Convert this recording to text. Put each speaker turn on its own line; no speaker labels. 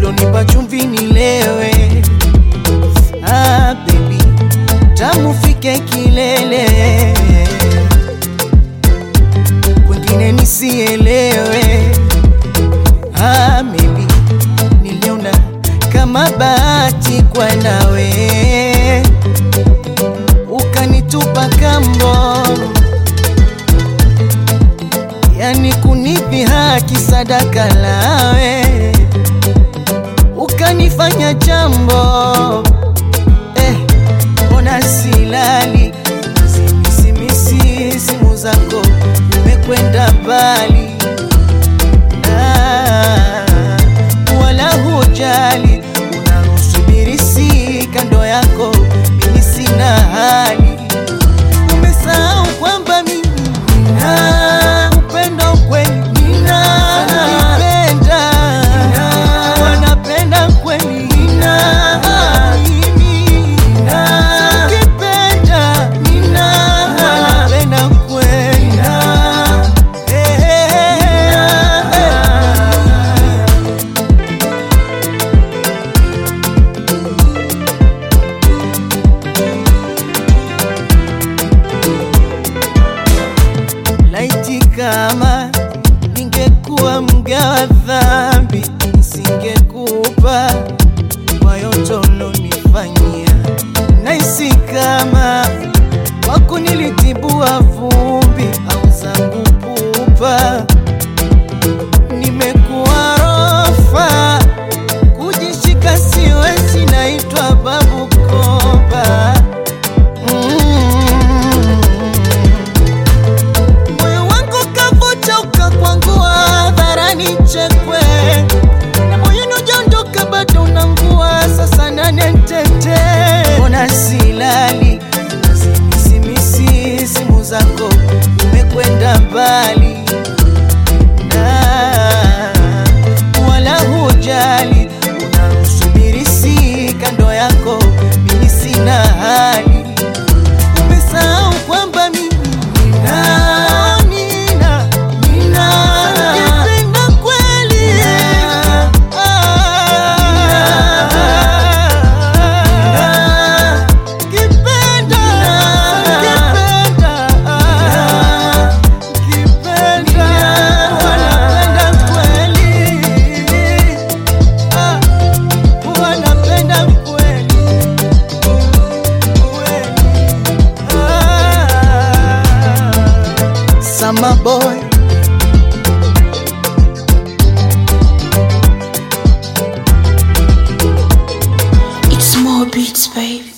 ulonipa chumvi nilewe. Ah, baby, tamu fike kilele, kwengine nisielewe. Ah, maybe niliona kama bahati kwa nawe, ukanitupa kambo, yani kunipi haki sadaka lawe, ukanifanya jambo eh, ona silali zimisimisi simu zako umekwenda mbali Ah, wala hujali unaosubiri si kando yako mimi sina hali umesahau kwamba mimi nina upendo kweli nina nipenda wanapenda kweli nina mimi nina ukipenda nina wanapenda kweli nina eh, eh, eh, eh. Laiti kama ningekuwa mgawa dhambi, nisingekupa kwa yote ulonifanyia. Nahisi kama wako nilitibua vumbi au zangu pupa, nimekuwa rofa, kujishika siwezi, naitwa babu koba mm. Moyo wangu kavuja ukakwangua hadharani chekwe na moyoni ujaondoka bado unangua sasa nane ntete ona silali zimisimisi simu zako umekwenda mbali na wala hujali unaosubiri si kando yako mimi sina hali umesahau kwamba mimi nina nina nina nipenda kweli Ah, kipenda kipenda kipenda wanapenda kweli Ah, wanapenda kweli Summer boy
It's more beats, baby.